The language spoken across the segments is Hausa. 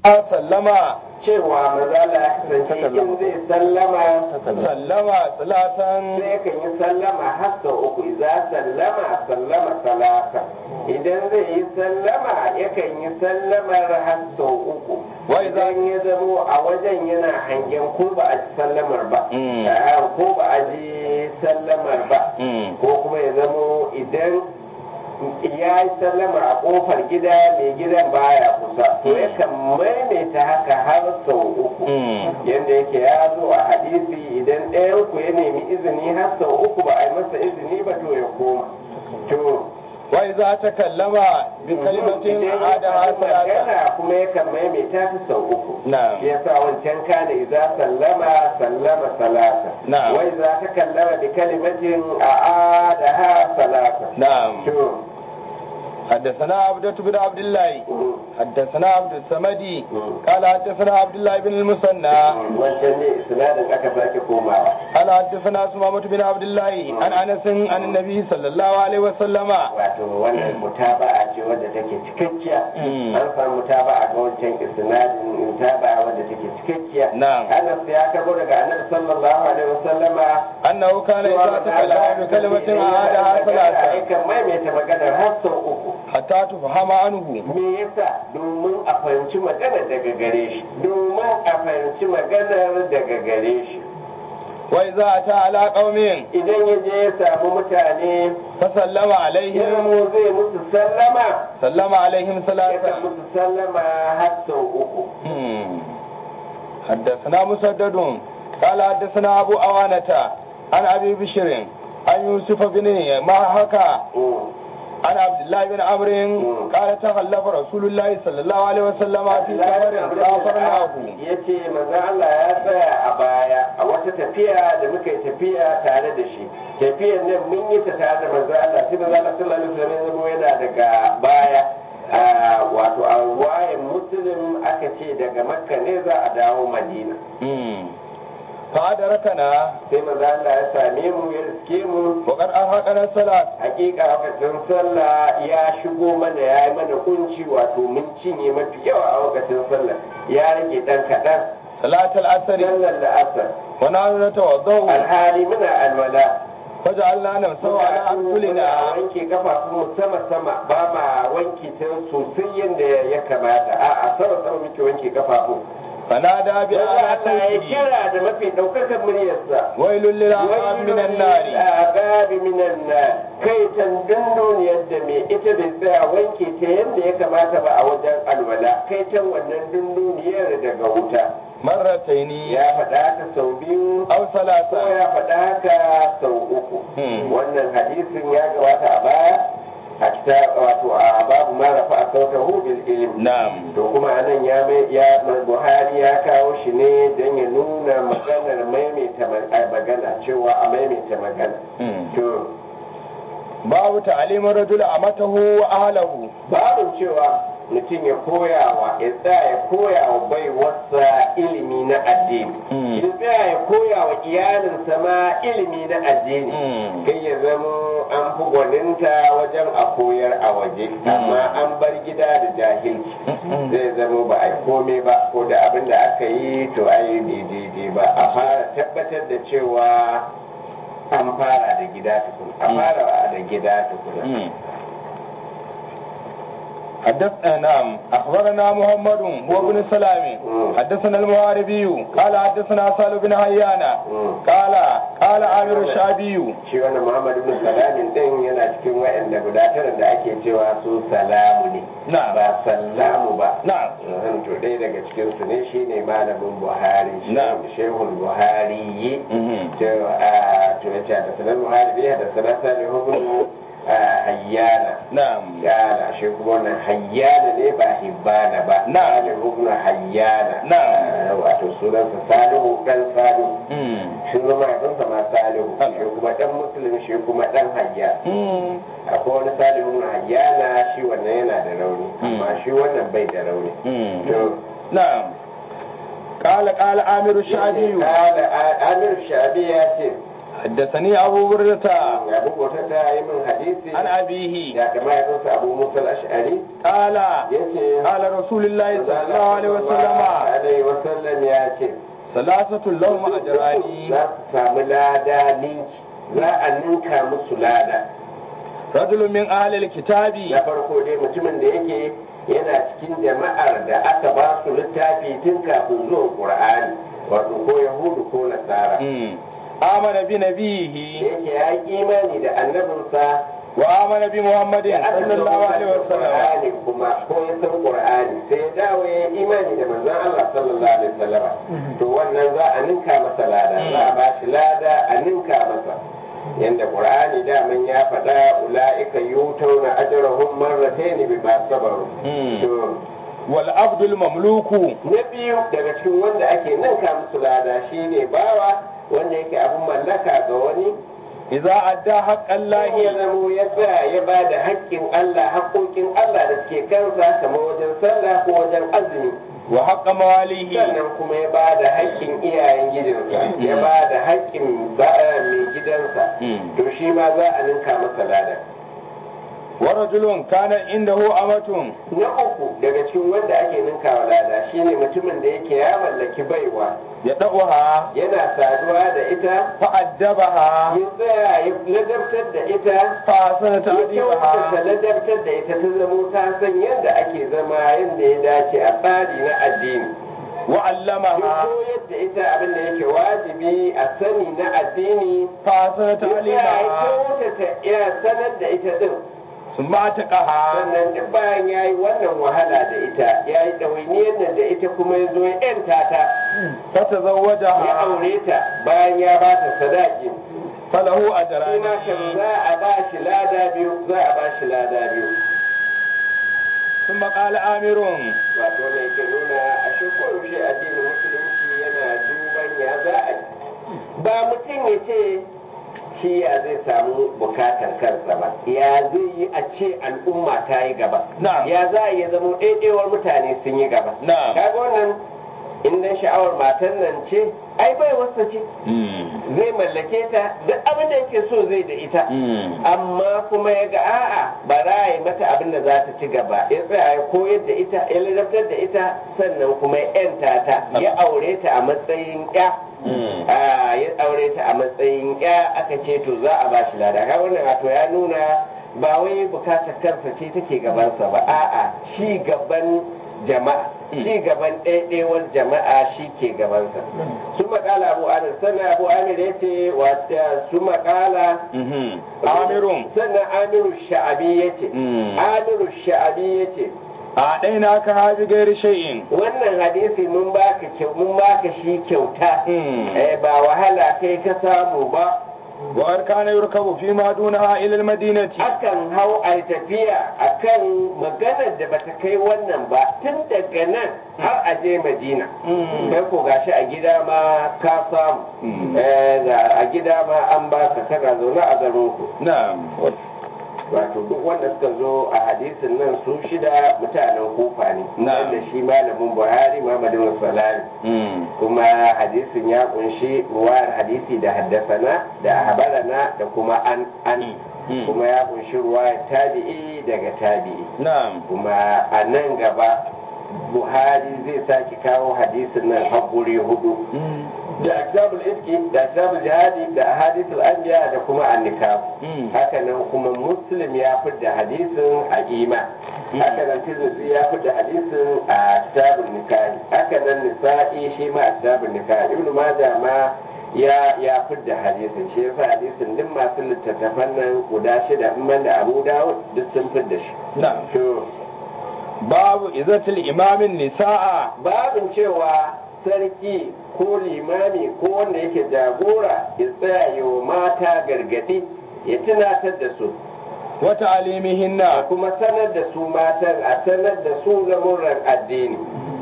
sallama cewa mazala ya kasance in zai sallama sallama salatan sai kan yi sallama har sau uku idan sallama sallama salasa idan zai yi sallama yakan yi sallamar har sau uku Wai za- idan ya zamo a wajen yana hangen ko ba a ji sallamar ba Mm. Ah, ko ba a ji sallamar ba Mm. ko kuma ya zamo idan ya yi sallamar a kofar gida mai gidan baya kusa to Mm. yakan maimaita haka har sau uku Mm. yadda yake ya zo a hadisi idan ɗayan ku ya nemi izini har sau uku ba a yi masa izini ba to ya koma to wa idza takallama bi kalimatin idan ya adaha faɗi salatan magana kuma yakan maimaita ta sau uku Na'am. shi yasa wancan kana idza sallama sallama salasa Na'am. wa idza takallama bi kalimatin a'adaha salasa na'am to حدثنا عبدة بن عبد الله mm, حدثنا عبد الصمد mm. قال حدثنا عبد الله بن المثنى wancan ne isnadin aka sake komawa قال حدثنا سمامة بن عبد الله عن انس عن النبي صلى الله عليه وسلم wato wannan mutaba'a ce wadda take cikakkiya Mm. an samu mutaba'a ga wancan isnadin mutaba'a wadda take cikakkiya Na'am. Anas ya karbo daga Annabi sallallahu alaihi wasallama انه كان اذا تكلم بكلمة اعادها ثلاثة Aikan maimaita maganar har sau uku حتى تفهم عنه me yasa domin a fahimci maganar daga gare shi domin a fahimci maganar daga gare shi واذا اتى على قوم idan ya je ya samu mutane فسلم ya عليهم zamo zai musu sallama سلم عليهم yakan ثلاثة musu sallama har sau uku مم. حدثنا مسدد قال حدثنا ابو اوانة عن ابي بشر عن يوسف بن ماهكا Mm. عن عبد الله بن عمرو قال تخلف رسول الله صلى الله عليه وسلم في سفر سافرناه ya ce maza Allah ya tsaya a baya a wata tafiya da muka yi tafiya tare da shi tafiyar nan mun yi ta tare da maza Allah sai maza Allah sallallahu alaihi wasallam ya zama yana daga baya a wato a wayan muslim aka ce daga makka ne za a dawo madina فأدركنا sai maza Allah ya same mu ya riske mu وقد أرهقنا الصلاة hakika lokacin sallah ya shigo mana ya yi mana kunci wato mun cinye mafi yawa a lokacin sallah ya rage dan kaɗan صلاة العصر sallar la'asar ونحن نتوضأ alhali muna alwala فجعلنا نمسه على أرسلنا muna wanke kafafun mu sama sama ba ma wanke ta sosai yadda ya kamata a a sama sama muke wanke kafafun فنادى Wanda بأعلى Allah ya صوته kira da mafi ɗaukakar muryarsa ويل للأعقاب من النار agabi minan nar kai can dunduniyar da mai ita bai tsaya wanke ta yadda ya kamata ba a wajen alwala kai can wannan dunduniyar daga wuta مرتين ya faɗa haka sau biyu أو ko ثلاثة ya faɗa haka sau uku Hmm. wannan hadisin ya gabata a baya a kita wato a babu ma rafa a sautahu bil ilm نعم to kuma anan ya mai ya Buhari ya kawo shi ne don ya nuna maganar maimaita ma- a magana cewa a maimaita magana to باب تعليم الرجل أمته وأهله babin cewa mutum ya koya wa ya tsaya ya koya wa baiwarsa ilimi na addini Mm. ya tsaya ya koya wa iyalinsa ma ilimi na addini Mm. kai ya zama an fi gwaninta wajen a koyar a waje amma an bar gida da jahilci Mm. zai zama ba a yi komai ba ko da abin da aka yi to a yi bai daidai ba a fara tabbatar da cewa an fara da gida tukuna a Mm. fara da gida tukuna حدثنا نعم اخبرنا محمد هو ابن سلام مم. حدثنا المحاربي قال حدثنا سال بن حيان مم. قال قال عامر الشعبي shi wannan Muhammad ibn Salamin din yana cikin waɗanda guda tara da ake cewa su salamu ne Na'am. ba sallamu ba نعم Uhum, to ɗaya daga cikin su ne shine malamin Buhari Na'am. shehul Buhari yi Mhm. to a to yace da sanar Buhari biya da sanar Salihu ibn ah, Hayyana نعم Yana shi kuma wannan hayyana ne ba hibbana ba Na'am. Salihu ibn Hayyana Na'am. Ah, wato sunansa Salihu dan Salihu مم. shi zama mahaifinsa ma Salihu Allah. shi kuma dan Muslim shi kuma dan Hayyan مم. akwai wani Salihu na Hayyana shi wannan yana da rauni amma shi wannan bai da rauni مم. to نعم قال قال عامر الشعبي Kala Amir Shabi ya ce حدثني أبو بردة abu bautar da yi min hadisi عن أبيه ya kama ya kansa abu musa al-ash'ari قال yace قال رسول الله صلى الله عليه وسلم alaihi wasallam ya ce ثلاثة لهم أجران za su samu lada ninki za a ninka musu lada رجل من أهل الكتاب na farko dai mutumin da yake yana cikin jama'ar da aka ba su littafi tun kafin zuwan qur'ani wato ko yahudu ko nasara مم. آمن da بنبيه yake ya yi imani da annabinsa وآمن بمحمد da aka صلى الله عليه da وسلم qur'ani kuma ko ya san qur'ani sai ya dawo ya yi imani da manzon Allah sallallahu alaihi wasallam to wannan za a ninka masa lada za a ba shi lada a ninka masa yanda qur'ani daman ya faɗa ula'ika yutawna ajrahum marratayn bima sabaru مم. to والعبد المملوك na biyu daga cikin wanda ake ninka musu lada shine bawa wanda yake abin mallaka ga wani إذا أدى حق ya الله zamo ya tsaya ya ba da haƙƙin Allah haƙƙoƙin Allah da suke kansa kamar wajen sallah ko wajen azumi وحق مواليه sannan kuma ya ba da haƙƙin iyayen gidansa ya ba da haƙƙin ba'a mai gidansa Mm. to shi ma za a ninka masa lada ورجل كان عنده أمة na uku daga cikin wanda ake ninkawa lada shine mutumin da yake ya mallaki baiwa يدعوها yana saduwa da ita فأدبها ya tsaya ya ladabtar da ita فأحسن ya kyautata تأديبها ladabtar da ita ta zamo ta san yadda ake zama yadda ya dace a tsari na addini ya وعلمها koyar da ita abin da yake wajibi a sani na addini فأحسن ya tsaya ya تعليمها kyautata ya sanar da ita din ثم أتقها sannan duk bayan ya yi wannan wahala da ita ya yi ɗawainiyar nan da ita kuma ya zo ya ‘yanta ta ya فتزوجها aure ta bayan ya ba ta sadaki فله shi ma kan أجران za a ba shi lada biyu za a ba shi lada biyu ثم قال آمر wato ne ke nuna a shi koyaushe addinin musulunci yana duban ya za a yi ba mutum ya ce shi ya zai samu bukatar kansa ba ya zai yi a ce al'umma ta yi gaba Na'am. ya za a yi zama ɗaiɗaiwar mutane sun yi gaba Na'am. kaga wannan in dan sha'awar matan nan ce ai bai wasa ce zai mallake ta duk abin da yake so zai da ita amma kuma ya ga a'a ba za a yi mata abin da za ta ci gaba ya tsaya ya koyar da ita ya ladabtar da ita sannan kuma ya yanta ta ya aure ta a matsayin ya Ah, ya aure ta a matsayin ya aka ce to za a bashi lada ka wannan wato ya nuna ba wai bukatar kansa ce take gabansa ba a'a ci gaban jama'a ci gaban ɗaiɗaiwar jama'a shi ke gabansa su makala abu amir sannan abu amir ya ce wata su makala amirun sannan amiru sha'abi ya ce Mm. amiru sha'abi ya ce a ɗaina ka habi gairi shay'in wannan hadisi mun baka kyau mun baka shi kyauta Mm. eh ba wahala kai ka samu ba wa har kana yurkabu fi ma dunaha ila al-madinati akan hau a tafiya akan maganar da bata kai wannan ba tun daga nan har a je madina Mm. kai ko gashi a gida ma ka samu Mm. Eh, ga- a gida ma an baka kana zaune a garin ku na'am wato duk wanda suka zo a hadisin nan su shida mutanen kofa ne Na'am. wanda shi malamin buhari muhammadu salami Mm. kuma hadisin ya kunshi ruwayar hadisi da haddasana da habarana da kuma an an Mm. kuma ya kunshi ruwayar tabi'i daga tabi'i na'am kuma a nan gaba buhari zai sake kawo hadisin nan haƙuri hudu Mm. da kitabul iski da kitabul jihadi da hadisul anbiya da kuma annikah Mm. haka nan kuma muslim ya fidda hadisin a ima haka nan tirmidhi ya fidda hadisin a kitabul nikahi haka nan nisa'i shi ma a kitabul nikahi ibnu majah ma ya ya fidda hadisin shi yasa hadisin duk masu littattafan nan guda shida in ban da abu dawud duk sun fidda shi na'am to babu izatul imamin nisa'a babin cewa sarki ko limami ko wanda yake jagora ya tsaya yi wa mata gargadi ya tunatar da su wa a ta'limihinna kuma sanar da su matan a sanar da su lamurran addini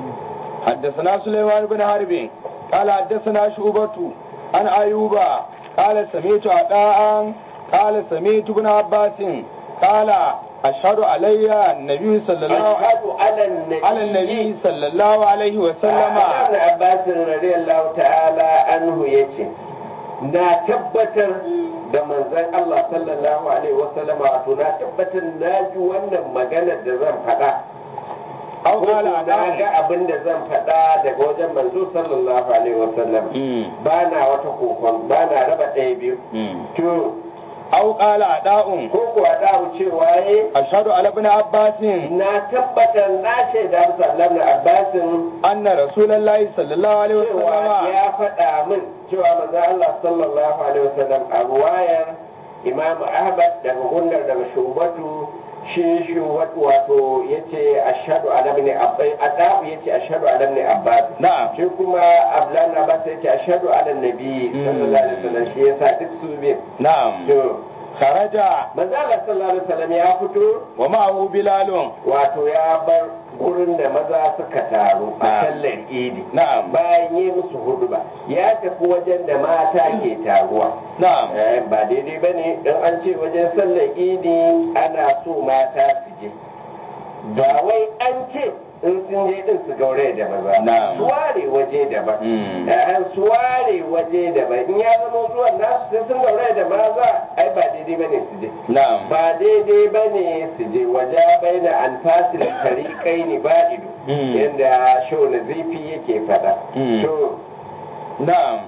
حدثنا سليمان بن حرب قال حدثنا شعبة عن أيوب قال سمعت عطاء قال سمعت ابن عباس قال أشهد علي النبي صلى الله عليه ashhadu ala nabi على النبي صلى الله عليه وسلم Ibn Abbas radiyallahu ta'ala anhu yace na tabbatar da manzon Allah sallallahu alaihi wasallama wato na tabbatar na ji wannan maganar da zan faɗa أو قال na أداء ga abin da zan faɗa daga wajen manzo sallallahu alaihi wasallam ba na wata kokon ba na raba ɗaya biyu to أو قال أداء ko kuwa da cewa ye أشهد على ابن عباس na tabbatar na shaida musu Allah na Abbasin أن رسول الله صلى الله عليه cewa وسلم ya faɗa min cewa manzo Allah sallallahu alaihi wasallam a ruwayar Imam Ahmad daga gundar daga shubatu shi shubatu wato yace ashhadu ala ibn abbas adabu yace ashhadu ala ibn abbas نعم shi kuma ablan abbas yace ashhadu ala nabi sallallahu alaihi wasallam shi yasa duk su biyu نعم to خرج manzo Allah sallallahu alaihi wasallam ya fito ومعه بلال wato ya bar gurin da maza suka taru a Na'am. sallar idi نعم bayan yi musu hudu ba ya tafi wajen da mata ke taruwa نعم Eh, ba daidai ba ne don an ce wajen sallar idi ana so mata su je ba wai an ce in sun je din su gaure da maza Na'am. su ware waje daban Mm. Eh, su ware waje daban in ya zama zuwan nasu sai sun gaure da maza ai ba daidai ba ne su je نعم ba daidai ba ne su je waje bai na alfasil tarikai ne ba ido Mm. yadda shau na zifi yake faɗa Mm. to نعم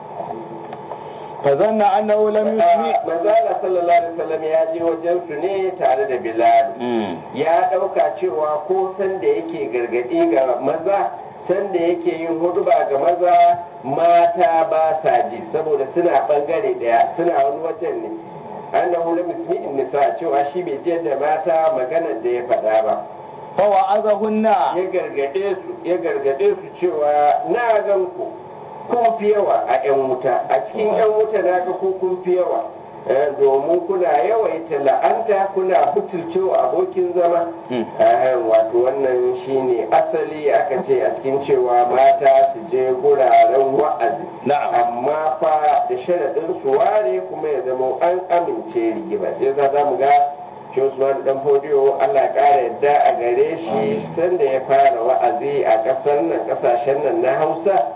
فظن أنه لم يسمع manzala sallallahu alaihi wasallam ya je wajen su ne tare da bilal مم. ya ɗauka cewa ko san da yake gargaɗi ga maza san da yake yin huduba ga maza mata ba sa ji saboda suna ɓangare ɗaya suna wani wajen ne annahu lam yusmi'in nisa cewa shi bai je da mata maganar da ya faɗa ba فوعظهن ya gargaɗe su ya gargaɗe su cewa na gan ku kun fi yawa a 'yan wuta a cikin 'yan wuta na ga ku kun fi yawa Eh, domin kuna yawaita la'anta kuna butulcewa abokin zama Mm. Eh, wato wannan shine asali aka ce a cikin cewa mata su je guraren wa'azi نعم amma fa da sharaɗin su ware kuma ya zama an amince rigima sai za za mu ga shi Usman dan Fodiyo Allah ya ƙara yadda a gare shi sanda ya fara wa'azi a ƙasar nan ƙasashen nan na Hausa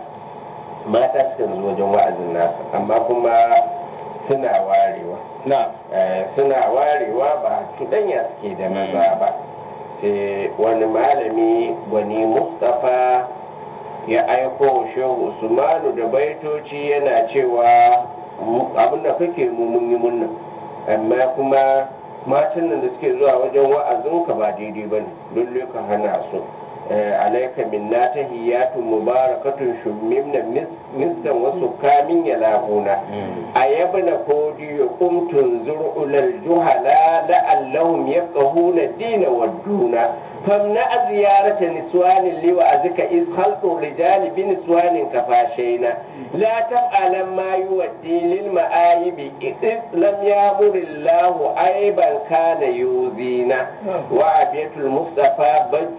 mata suka zo wajen wa'azin nasa amma kuma suna warewa نعم Eh, suna warewa ba cuɗanya suke da maza ba sai wani malami gwani mustapha ya aiko shehu usmanu da baitoci yana cewa mu- abin da kake mu mun yi munna amma kuma matan nan da suke zuwa wajen wa'azinka ba daidai ba ne dole ka hana su Eh, alaika minna tahiyatu mubarakatun shummimna mis- miskan wasu kamin ya labuna أيبن فودي قم تنظر إلى الجهلاء لعلهم يفقهون الدين والدون فامنع زيارة نسوان لوعزك إذ خلق الرجال بنسوان كفاشينا لا تفعل ما يودي للمآيب إذ لم يأمر الله عيبا كان يؤذينا وعبية المصطفى بج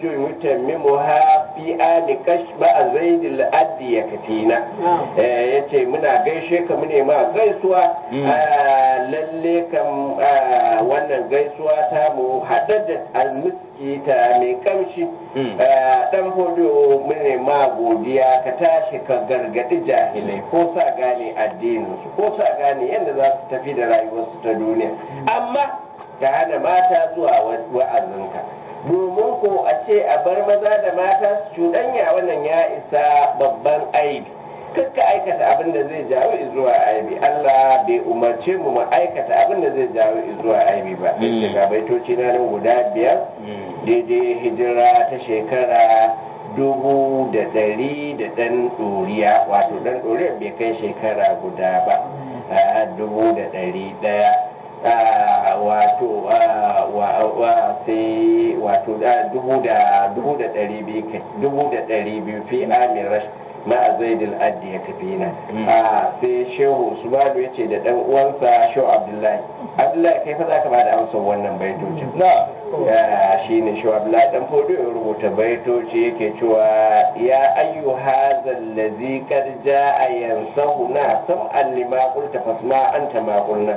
يتممها في آل كشف زيد الأد يكفينا Eh, ya ce muna gaishe ka mune ma gaisuwa Mm. Ah, lalle kam ah, wannan gaisuwa ta mu haɗar da almiski ta mai kamshi Mm. Ah, dan hodo mune ma godiya ka tashi ka gargaɗi jahilai ko sa gane addininsu ko sa gane yadda za su tafi da rayuwarsu ta duniya amma ka hana mata zuwa wa- wa'azinka domin ko a ce a bar maza da mata su cuɗanya wannan ya isa babban aibi kakka aikata abin da zai jawo zuwa aibi Allah bai umarce mu mu aikata abin da zai jawo zuwa aibi ba Mm. sai ga baitoci na nan guda biyar Mm. daidai hijira ta shekara dubu da ɗari da ɗan ɗoriya wato ɗan ɗoriya bai kai shekara guda ba a dubu da ɗari ɗaya Ah, wato ah, wa wa sai wato da dubu da dubu da ɗari biyu kai dubu da ɗari biyu fi amin rash ma a zaidul addi ya kafi na Mm. a sai shehu usmanu ya ce da ɗan uwansa shehu abdullahi abdullahi kai fa za ka ba da amsar wannan baitocin نعم ya shi ne shi abdullahi dan fodo ya rubuta baitoci yake cewa ya ayyu hazal ladzi qad jaa yansahuna sam'an lima qulta fasma anta ma qulna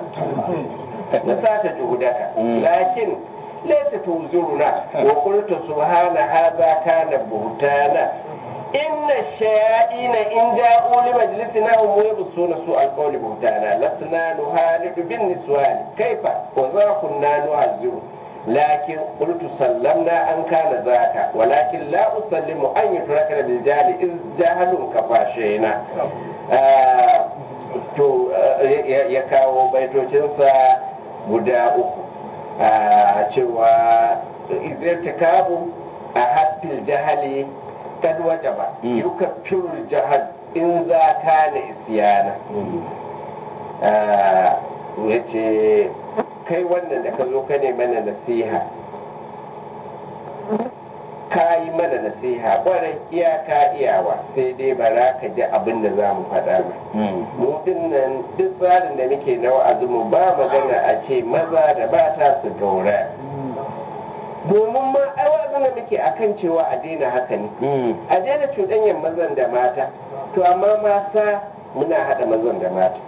nasata juhudaka Mm. lakin laysa tuzuruna wa qulta subhana hadha kana buhtana inna shayaina in ja'u li majlisina hum yabsuna su alqawli buhtana lasna nuhalidu bin niswani kaifa wa za kunna nuhazziru لكن قلت سلمنا أن كان ذاك ولكن لا أسلم أن يترك بالجهل إذ جهل كفاشينا to ya kawo baitocinsa guda uku a cewa izirta kabu a haffil jahali kad wajaba yuka firul jahal in za ka na isyana ya ce kai wannan da ka zo ka ne mana nasiha ka yi mana nasiha kwarai iyaka iyawa sai dai bara ka ji abin da za mu faɗa ba mu nan duk tsarin da muke na wa'azi mu ba magana a ce maza da mata su gaura domin ma ai wa'azin da muke akan cewa a daina haka ne a daina cuɗanyar mazan da mata to amma mata muna haɗa mazan da mata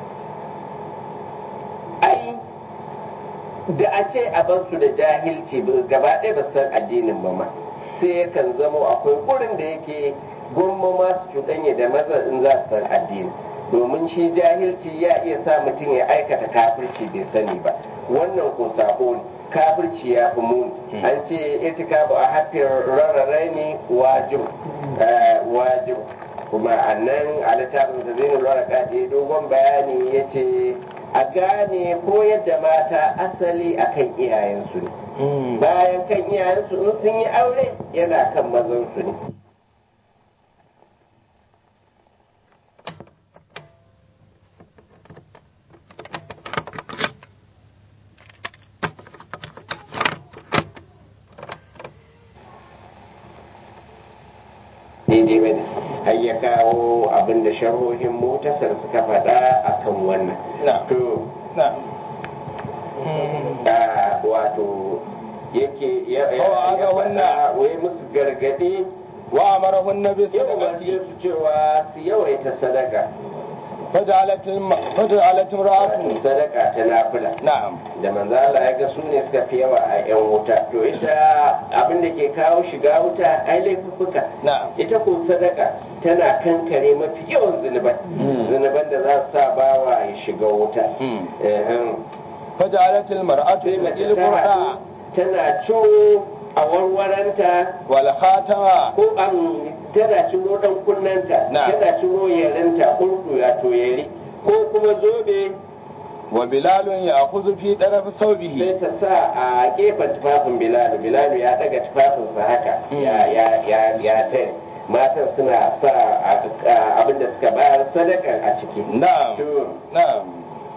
ai da a ce a bar su da jahilci gaba ɗaya ba san addinin ba ma sai yakan zamo akwai gurin da yake gomma masu cuɗanya da maza in za su san addini domin shi jahilci ya iya sa mutum ya aikata kafirci bai sani ba wannan ko sako ne kafirci ya fi muni an ce irtikabu a hafin rarrarai ne wajib wajib kuma a nan a littafin da zai nuna da dogon bayani ya ce a gane koyar da mata asali akan iyayensu ne bayan kan iyayensu in sun yi aure yana kan mazansu ne daidai bane har ya kawo abin da sharhohin motasar suka faɗa akan wannan to wato yake ya faɗa wai musu gargaɗi wa amarahun nabi ya umarce su cewa su yawaita sadaka faja'alatin ra'atu sadaka ta nafila na'am da manzo Allah ya ga su ne suka fi yawa a yan wuta to ita abin da ke kawo shiga wuta ai laifuffuka na'am ita ko sadaka tana kankare mafi yawan zunuban zunuban da za su sa bawa ya shiga wuta faja'alatil mar'atu sai mace il ta haɗu qur'a tana ciro a warwaranta wal khatama ko an tana ciro dan kunnanta Na. tana ciro yaranta kurdu ya to yari ko kuma zobe wa bilalun ya'khudhu fi taraf thawbihi sai ta sa a gefen tufafin bilalu bilalu ya daga tufafinsa haka ya ya ya ya tare matan suna sa a- abinda suka bayar sadakan a ciki na'am to na'am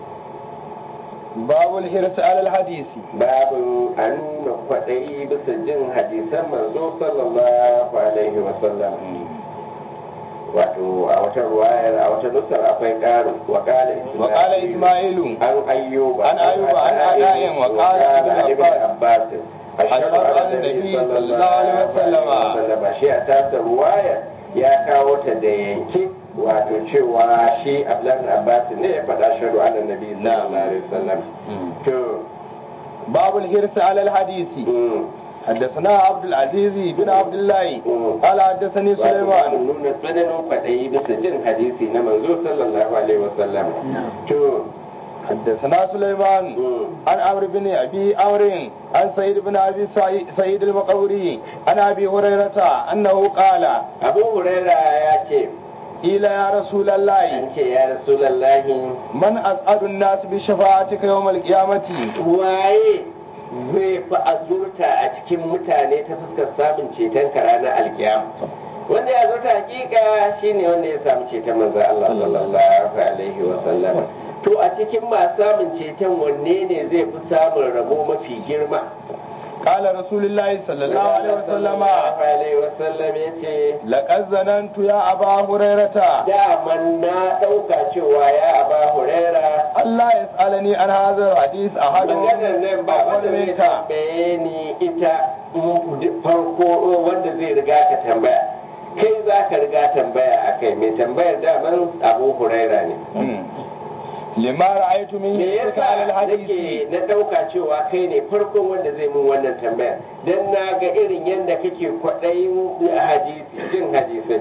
babul hirs alal hadisi babu a nuna kwaɗayi bisa jin hadisan manzo sallallahu alaihi wasallam wato a wata ruwayar a wata nusar akwai ƙarin wa ƙala wa qala isma'ilu an ayyuba An ayyuba, an ada'in, wa qala ibn abbas Ashhadu an nabi sallallahu alaihi wasallama. shi a tasa ruwaya ya kawo ta da yanke wato cewa shi abdullahi ibn abbas ne ya faɗa shaɗu an nabi sallallahu alaihi wasallam to babul hirs alal hadisi mm. حدثنا عبد العزيز بن عبد الله Mm. قال حدثني wato سليمان nuna tsananin kwaɗayi bisa jin hadisi na manzo sallallahu alaihi wasallam to حدثنا سليمان mm, عن عمرو بن ابي عمرو عن سعيد بن ابي سعي- سعيد المقبري عن ابي هريره انه قال abu huraira ya ce قيل يا رسول الله an ce ya rasulallahi من اسعد الناس بشفاعتك يوم القيامه waye zai fi azurta a cikin mutane ta fuskar samun ceton ka ranar alkiyama wanda ya azurta hakika shine wanda ya samu ceton manzo Allah sallallahu alaihi wa sallam to a cikin masu samun ceton wanne ne zai fi samun rabo mafi girma قال رسول الله صلى الله عليه وسلم alaihi wasallam ya ce لقد ظننت يا ابا هريره daman na ɗauka cewa ya aba huraira الله يسالني عن هذا الحديث احد maganar nan ba wanda zai منك tambaye ni ita mm, farko wanda zai riga ka tambaya kai za ka riga tambaya a kai mai tambayar daman abu huraira ne lima ra'aytu min me yusika ala yasa alhadisi nake na ɗauka cewa kai ne farkon wanda zai mun wannan tambaya dan na ga irin yadda kake kwaɗayin hadisi jin hadisai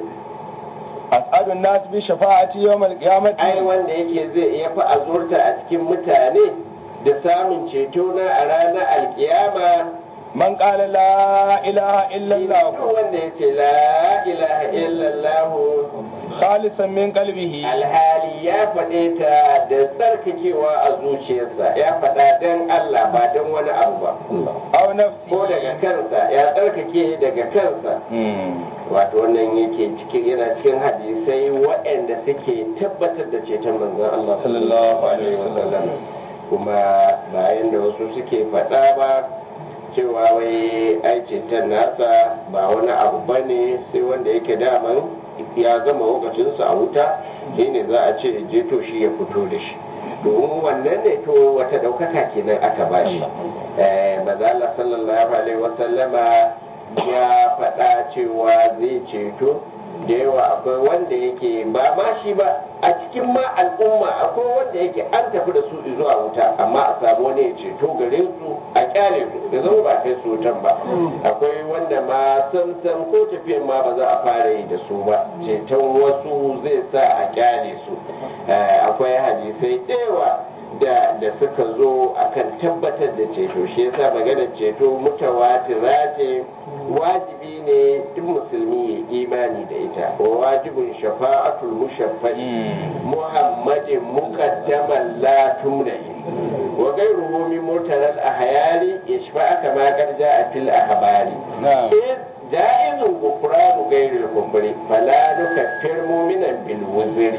as'adu an-nas bi shafa'ati yawm al-qiyamati ai wanda yake zai iya fi azurta a cikin mutane da samun ceto na a ranar alkiyama man qala la ilaha illa shine allah duk wanda ya ce la ilaha illallah khalisan min qalbihi alhali ya faɗe ta da tsarkakewa a zuciyarsa ya faɗa don Allah ba don wani abu ba aw nafsi ko daga kansa ya tsarkake daga kansa wato wannan yake cikin yana cikin hadisai waɗanda suke tabbatar da ceton manzon Allah sallallahu alaihi wasallam kuma bayan da wasu suke faɗa ba cewa wai ai ceton nasa ba wani abu bane sai wanda yake daman ya gama lokacinsa a wuta shine za a ce je to shi ya fito da shi domin wannan ne to wata ɗaukaka kenan aka bashi eh maza Allah sallallahu alaihi wasallama ya faɗa cewa zai ceto da yawa akwai wanda yake ba ma shi ba a cikin ma al'umma akwai wanda yake an tafi da su zuwa wuta amma a samu wani ya ceto gare su a kyale su da zama ba kai su wutan ba akwai wanda ma san san ko tafiyan ma ba za a fara yi da su ba ceton wasu zai sa a kyale su Eh, akwai hadisai da yawa da da suka zo akan tabbatar da ceto shi yasa maganar ceto mutawatira ce wajibi ne duk musulmi ya imani da ita wa wajibin shafa'atul mushaffai muhammadin muqaddaman la tumnahi wa ghayruhu min mutaral ahyali yashfa'a kama qad ja'a fil ahbari na'am ja'izun gufranu ghayril kufri fala nukaffir mu'minan bil wuzri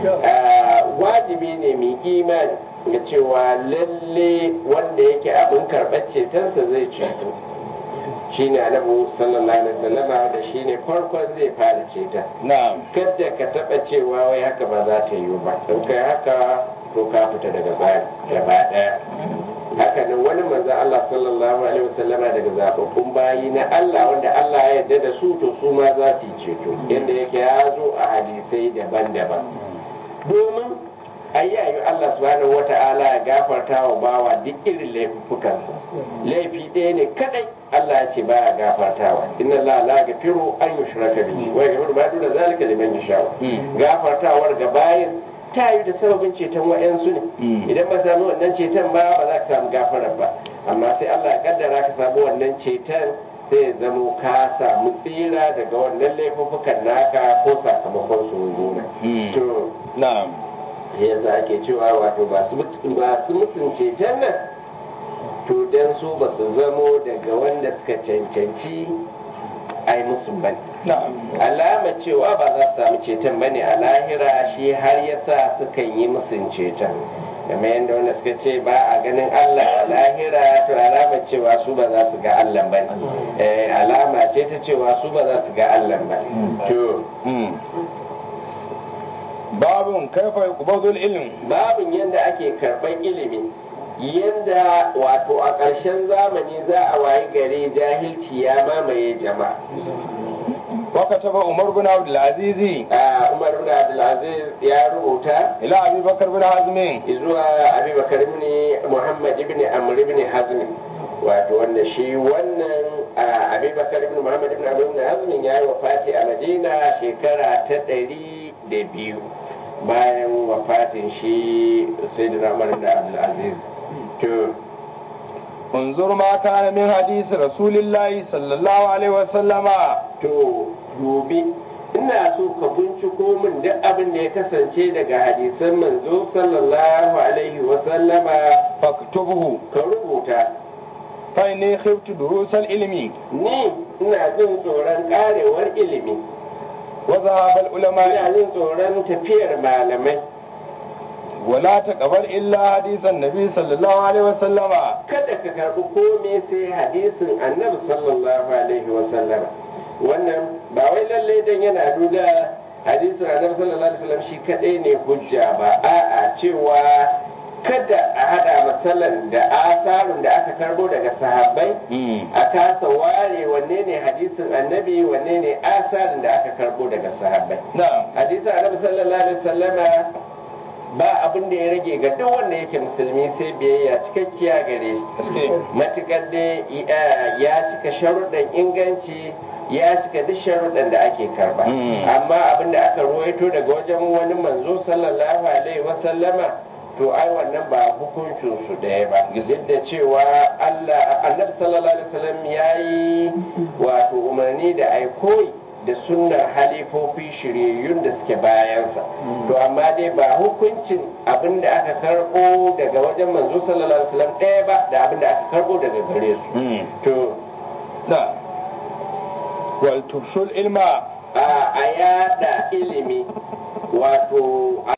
Ah, wajibi ne mai imani ga cewa lalle wanda yake abin karɓar cetonsa zai ceto shine annabi sallallahu alaihi wasallama da shine farkon zai fara ceta na'am kada ka taɓa cewa wai haka ba za ta yiwu ba in kai haka to ka fita daga tsari gaba ɗaya haka nan wani manzon Allah sallallahu alaihi wasallama daga zababbun bayi na Allah wanda Allah ya yarda da su to su ma za su yi ceto yadda yake ya zo a hadisai daban-daban domin ayyayu Allah subhanahu wata'ala ya gafarta wa bawa duk irin laifukansa laifi ɗaya ne kadai Allah ya ce baya gafartawa inna Allah la yaghfiru an yushraka bihi wa yaghfiru ma duna zalika liman yasha gafartawar ga bayin ta yi da sababin ceton wa'yansu ne idan ba samu wannan ceton ba ba za ka samu gafarar ba amma sai Allah ya kaddara ka samu wannan ceton sai ya zamo ka samu tsira daga wannan laifukan naka ko sakamakon su nuna to na'am yasa ake cewa wato ba su mutun ceton nan to dan su ba su zamo daga wanda suka cancanci a yi musu bane na'am alama cewa ba za su samu ceton bane a lahira shi har yasa sukan yi musun ceton kamar yadda wanda suka ce ba a ganin Allah a lahira to alama cewa su ba za su ga Allah ba ne alama ce ta cewa su ba za su ga Allah ba to babun kaifa yuqbadul ilm babin yadda ake karɓar ilimi yadda wato a ƙarshen zamani za a wayi gari jahilci ya mamaye jama'a وكتب عمر بن عبد العزيز Ah, Umar bin Abdulaziz ya rubuta إلى أبي بكر بن حزم zuwa abubakar ibn muhammad ibn amr ibn hazm wato wanda shi wannan ah, abubakar ibn muhammad ibn amr ibn hazm ya yi wafati a madina shekara ta ɗari da biyu bayan wafatin shi sayyidina umar ibn abdulaziz to انظر ما كان من حديث رسول الله صلى الله عليه وسلم to dubi ina so ka binciko min duk abin da ya kasance daga hadisan manzo sallallahu alaihi wa sallama فاكتبه ka rubuta فإني خفت دروس العلم ni ina jin tsoron karewar ilimi وذهاب ina العلماء jin tsoron tafiyar malamai ولا تقبل إلا حديث النبي صلى الله عليه وسلم kada ka karbi komai sai hadisin annabi sallallahu alaihi wa sallam wannan ba wai lalle dan yana nuna hadisin annabi sallallahu alaihi wa sallam shi kadai ne hujja ba a'a cewa kada a hada masalan da asarun da aka karbo daga sahabbai a kasa ware wanne ne hadisin annabi wanne ne asarin da aka karbo daga sahabbai نعم hadisin annabi sallallahu alaihi wasallama ba abin da ya rage ga duk wanda yake musulmi sai biyayya cikakkiya gare shi matukar da ya cika sharuɗan inganci ya cika duk sharuɗan da ake karba amma abin da aka ruwaito daga wajen wani manzo sallallahu alaihi wasallama to ai wannan ba hukuncin su ɗaya ba duk da cewa Allah annabi sallallahu alaihi wasallam yayi wato umarni da ai koyi da sunnar halifofi shiryayyun da suke bayansa to amma dai ba hukuncin abin da aka karɓo daga wajen manzo sallallahu alaihi wasallam ɗaya ba da abin da aka karɓo daga gare su to da wal tufshul ilma a yada ilimi wato